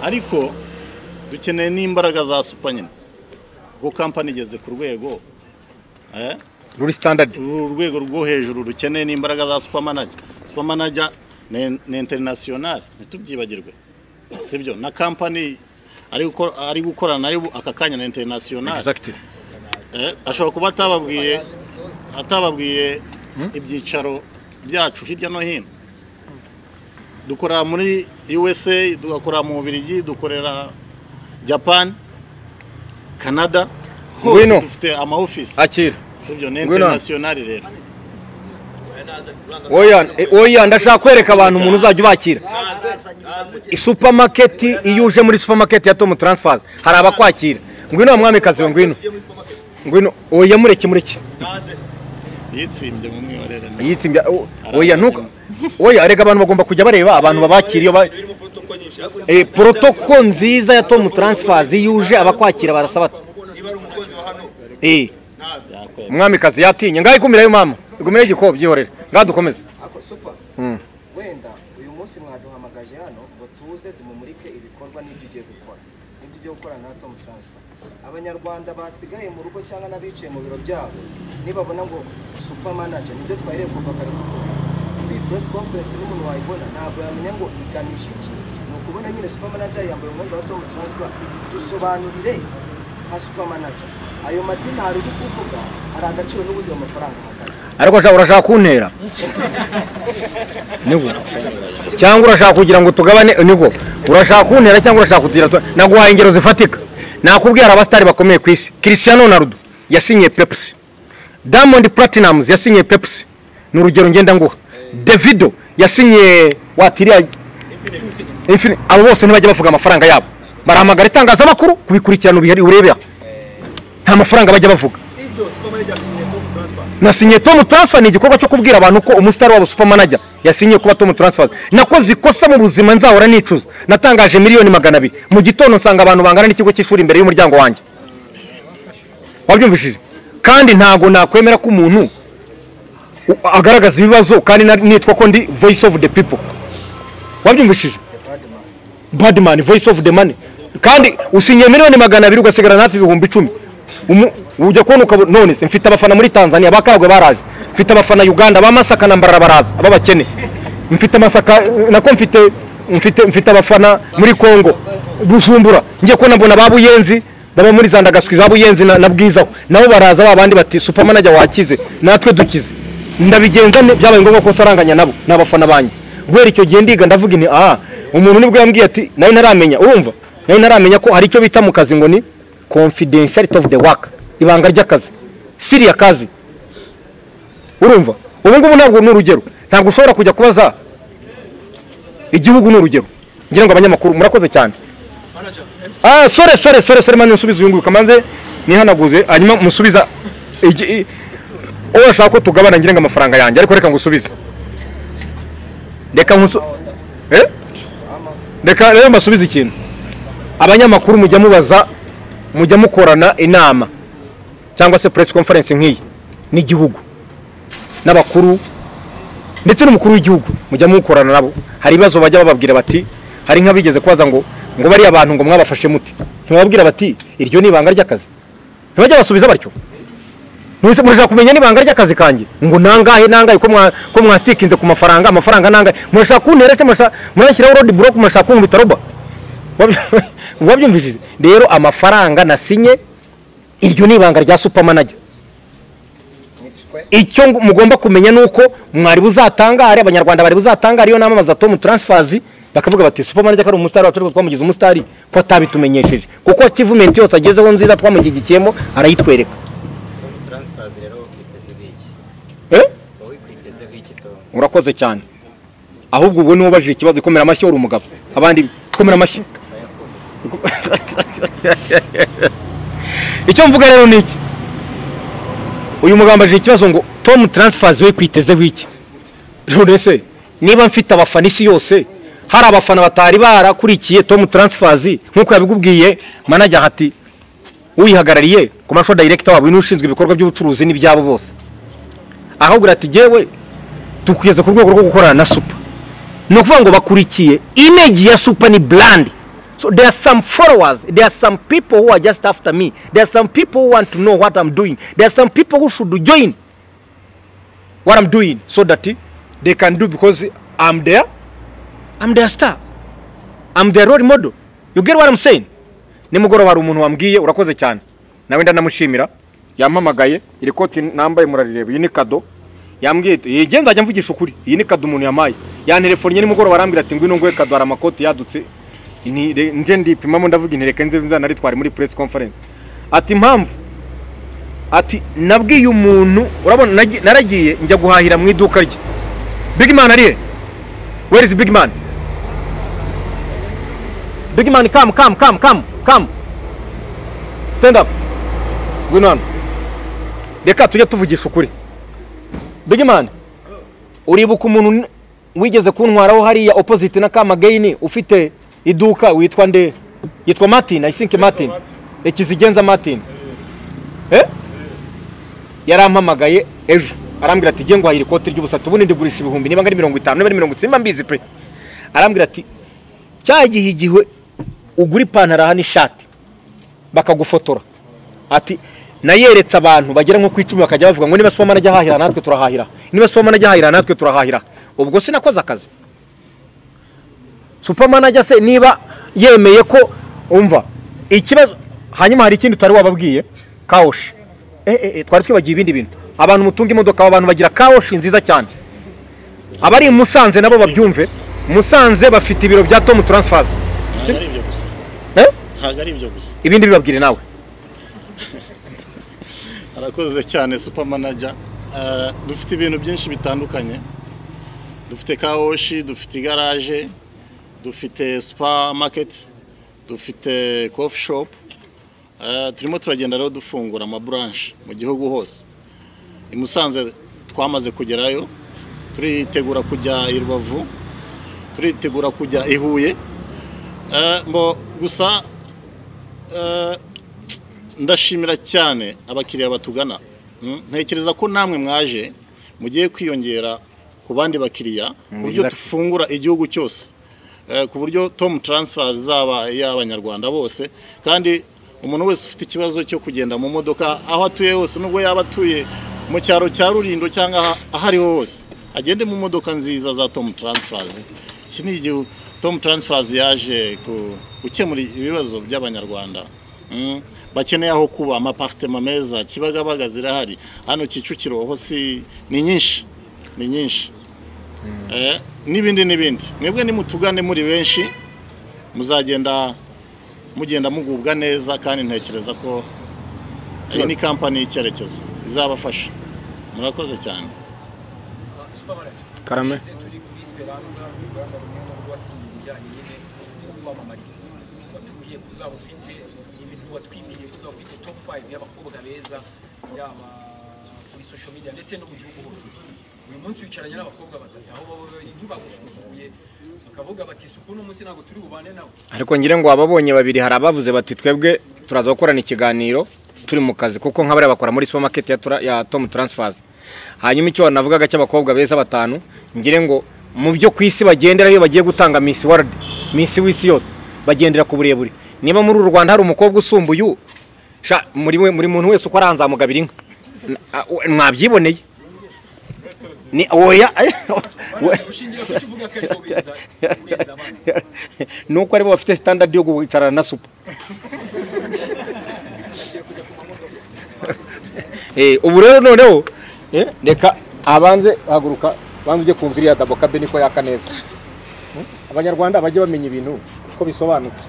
ariko dukeneye n'imbaraga za supa nyine kuko kampani igeze ku rwego eh, ruri standard uru rwego rwo hejuru rukeneye n'imbaraga za supamanaja supamanaja ni ni international ntitubyibagirwe sibyo na kampani ari gukora ari gukorana nayo ubu aka kanya na international Exactly. Eh, ashobora kuba atababwiye atababwiye ibyicaro byacu hirya no hino dukorera muri USA dukorera mu Bubiligi dukorera Japan Canada hose Ngwino. dufite ama office akira sibyo ni Ngwino hano. international rero oya eh, oya ndashaka kwereka abantu umuntu uzajya ubakira supermarket iyo uje muri supermarket ya Tom Transfers hari abakwakira ngwino wa mwamikazi we ngwino ngwino oya mureke mureke yitsimbye mu mwibarere yitsimbya o- oya ntuka oya erega abantu bagomba kujya bareba abantu babakira iyo ba Eh, protocol nziza ya Tom Transfers yuje abakwakira barasaba eh mwamikazi yatinye ngaho ikumirayo mama igumireyo igikobyi byihorere ngaho dukomeze ako super Mm. wenda uyu munsi mwaduhamagaje hano ngo tuze tumumurike ibikorwa n'ibyo ugiye gukora n'ibyo ugiye gukora na Tom Transfer abanyarwanda basigaye mu rugo cyangwa n'abicaye mu biro byabo nibabona ngo super manager nibyo twahiriye kuva kare tukora iyi press conference n'umuntu wayibona ntabwo yamenya ngo iganisha iki ni ukubona nyine super manager yambaye umwenda wa Tom Transfer dusobanurire nka super manager ayo madini hari uri kuvuga hari agaciro n'ubundi ayo mafaranga ahagaze ariko sha- urashaka kuntera nibwo cyangwa urashaka kugira ngo tugabane nibwo urashaka kuntera cyangwa urashaka kugira tu- naguhaye ingero zifatika nakubwira hari abasitari bakomeye ku isi Cristiano Ronaldo yasinyiye Pepsi Diamond Platinumz yasinyiye Pepsi ni urugero ngenda nguha Davido yasinyiye watiriya Infini abo bose ntibajya bavuga amafaranga yabo barahamagara itangazamakuru kubikurikirana ubihari urebera nta mafaranga bajya bavuga ibyo supermanager asinyiye tom transfer nasinyiye tom transfer ni igikorwa cyo kubwira abantu ko umusitari wabo supermanager yasinyiye kuba tom transfer nakoze ikosa mu buzima nzahora nicuza natangaje miliyoni magana abiri mu gitondo nsanga abantu bangana n'ikigo cy'ishuri imbere y'umuryango wanjye wabyumvishije kandi ntago nakwemera ko umuntu u- agaragaza ibibazo kandi na- nitwa ko ndi voice of the people wabyumvishije badman voice of the money kandi usinyiye miliyoni magana abiri ugasigarana hafi ibihumbi icumi Umu- ujya kubona ukabona none se mfite abafana muri tanzania bakagwe baraje mfite abafana uganda ba masaka na mbarara baraza aba bakene mfite masaka nako mfite mfite mfite abafana muri congo bujumbura ngiye kubona mbona ba buyenzi baba muri zandagaswi ba buyenzi na, na bwizaho nabo baraza ba bandi bati supermanaja wakize natwe dukize ndabigenza nte byabaye ngombwa ko nsaranganya nabo ni abafana banjye guhera icyo gihe ndiga ndavuga ni aha umuntu nibwo yambwiye ati nawe ntaramenya urumva nawe ntaramenya ko hari icyo bita mu kazi ngo ni confidentiality of the work ibanga ry'akazi siriya kazi urumva ubu ngubu ntabwo ni urugero ntabwo ushobora kujya kubaza igihugu ni urugero ngira ngo abanyamakuru murakoze cyane ah sore sore sore sore mani musubize uyu nguyu kamanze nihanaguze hanyuma musubiza igi- i- uwo ashaka ko tugabana ngira ngo amafaranga yanjye ariko reka ngusubize reka nkusu eh reka rero mbasubize ikintu abanyamakuru mujya mubaza mujya mukorana inama cyangwa se press conference nk'iyi n'igihugu n'abakuru ndetse n'umukuru w'igihugu mujya mukorana nabo hari ibibazo bajya bababwira bati hari nk'abigeze kubaza ngo ngo bariya abantu ngo mwabafashe mute ntiwababwira bati iryo ni ibanga ry'akazi ntibajya basubiza batyo mwese murashaka kumenya n'ibanga ry'akazi kanjye ngo nangahe nangahe ko mwa ko mwasitikinze ku mafaranga amafaranga nangahe murashaka kuntera se murashaka murashyiraho road block murashaka kunkubita roba Wabyo- wabyumvishije rero amafaranga nasinye iryo ni ibanga rya supermanager icyo ngo- mugomba kumenya ni uko mwari buzatangare abanyarwanda bari buzatangare iyo namamaza tom transfers bakavuga bati supermanager ko ari umusitari wacu ariko twamugize umusitari ko atabitumenyesheje kuko achievement yose agezeho nziza twamushyigikiyemo arayitwereka Transfers rero ukitezeho iki? eh Wowe kwitezeho iki Tom? urakoze cyane ahubwo ubwo niwe ubajije ikibazo ikomera amashyi uri umugabo abandi komera amashyi icyo mvuga rero ni iki uyu mugabo ambajije ikibazo ngo tom transfers we kwitezeho iki none se niba mfite abafana isi yose hari abafana batari barakurikiye tom transfers nk'uko yabigubwiye manajya ati uyihagarariye ku mashusho director wabo ni ushinzwe ibikorwa by'ubucuruzi n'ibyabo bose ahubwo ati jyewe tukugeze ku rwego rwo gukorana na supa ni ukuvuga ngo bakurikiye imeji ya supa ni brand So there are some followers, there are some people who are just after me, there are some people who want to know what I'm doing, there are some people who should join what I'm doing so that eh, they can do because I'm there, I'm their star, I'm their role model. You get what I'm saying? nimugoroba hari umuntu wambwiye urakoze cyane nawe ndanamushimira yampamagaye iri koti nambaye murarireba iyi ni kado yambwiye ati yege nzajya mvugisha ukuri iyi ni kado umuntu yamaye yantelefonnye nimugoroba arambwira ati ngwino nguhe kado hari amakoti yadutse Nti re- nje ndipimamo ndavuga inti reka nze nzanaritware muri press conference ati impamvu ati nabwiye umuntu urabona nagi- naragiye njya guhahira mu iduka rye big man arihe where is big man Big man, come, come, come, come, come. Stand up. Ngwino hano. Reka tujye tuvugisha ukuri. Big man, uribuka umuntu n- wigeze kuntwaraho hariya opposite na Kamagaini ufite iduka witwa nde? Yitwa Martin, I think Martin. Ikizigenza Martin. Eh? Yarampamagaye ejo. Arambwira ati ngiye nguhahira ikoti ry'ubusatu ubundi ndigurisha ibihumbi niba ngari mirongo itanu niba ari mirongo itsinda mbizi pe. Arambwira ati cya gihe igihe ugura ipantaro aha n'ishati bakagufotora ati nayeretse abantu bagera nko ku icumi bakajya bavuga ngo niba soma najya hahira natwe turahahira niba soma najya hahira natwe turahahira ubwo sinakoze akazi supermanager se niba yemeye ko umva ikibazo hanyuma hari ikindi utari wababwiye kawoshi eh, eh, eh, twari twibagiye ibindi bintu abantu mutunga imodoka aba bantu bagira kawoshi nziza cyane abari i musanze nabo babyumve musanze bafite ibiro bya tomu taransifaza ntabwo ari ibyo gusa Eh? ntabwo ari ibyo gusa ibindi bibabwire nawe arakoze cyane super manager Eh, dufite ibintu byinshi bitandukanye dufite kawoshi dufite igaraje dufite supermarket dufite coffee shop Eh, turimo turagenda rero dufungura amaburanshi mu gihugu hose i musanze twamaze kugerayo turitegura kujya i rubavu turitegura kujya i huye Eh, mbo gusa eh, ndashimira cyane abakiriya batugana Mm, ntekereza ko namwe mwaje mugiye kwiyongera ku bandi bakiriya ku buryo exactly. dufungura igihugu cyose Eh, ku buryo tom transfer zaba iy'abanyarwanda bose kandi umuntu wese ufite ikibazo cyo kugenda mu modoka aho atuye hose nubwo yaba atuye mu cyaro cya rurindo cyangwa aha- aho ariho hose agende mu modoka nziza za tom transfer iki ni igihe tom transfer yaje ku- gukemura ibibazo by'abanyarwanda Mm. bakeneye aho kuba amapartema meza kibagabaga zirahari hano kicukiro ho si ni nyinshi ni nyinshi Eh, n'ibindi n'ibindi mwebwe nimutugane muri benshi muzagenda mugenda mugubwa neza kandi ntekereza ko iyi ni kampani y'icyerekezo izabafasha murakoze cyane Karame. turi kuri esperanza uruganda rumwe mu rwo wasinye ibijyanye nyine no kubamamariza watubwiye ko uzaba ufite ibintu watwibiriye ko uzaba ufite top 5 y'abakobwa beza yaba kuri social media ndetse no mu gihugu hose uyu munsi wicaranye n'abakobwa batatu aho baba bari ntibagusuzuguye bakavuga bati isuku uno munsi ntabwo turi bubane nawe ariko ngira ngo ababonye babiri hari abavuze bati twebwe turaza gukorana ikiganiro turi mu kazi kuko nk'abariya bakora muri supermarket ya, tura, ya Tom Transfers hanyuma icyo navugaga cy'abakobwa beza batanu ngire ngo mu byo ku isi bagendera iyo bagiye gutanga Miss World Miss w'isi yose bagendera ku burebure niba muri uru Rwanda hari umukobwa usumbuye uwo, sha muri we muri muntu wese uko aranzamugabira inka N- a- u- mwabyiboneye ni oya nuko aribo bafite standard yo guhicarana na supa Eh, ubu rero noneho eh, reka abanze haguruka banze ujye kumva iriya dabo kabe niko yaka neza Hmm? abanyarwanda bajye bamenya ibintu ko bisobanutse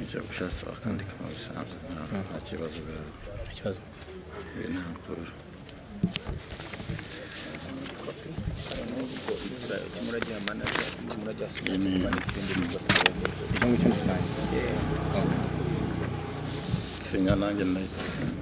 icyo gushatse wakandika mu bisanzwe nta kibazo ikibazo biri nta mukuru sinya nanjye nahita sinya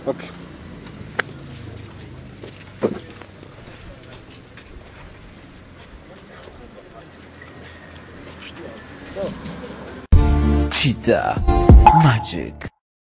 Okay. Cheetah Magic.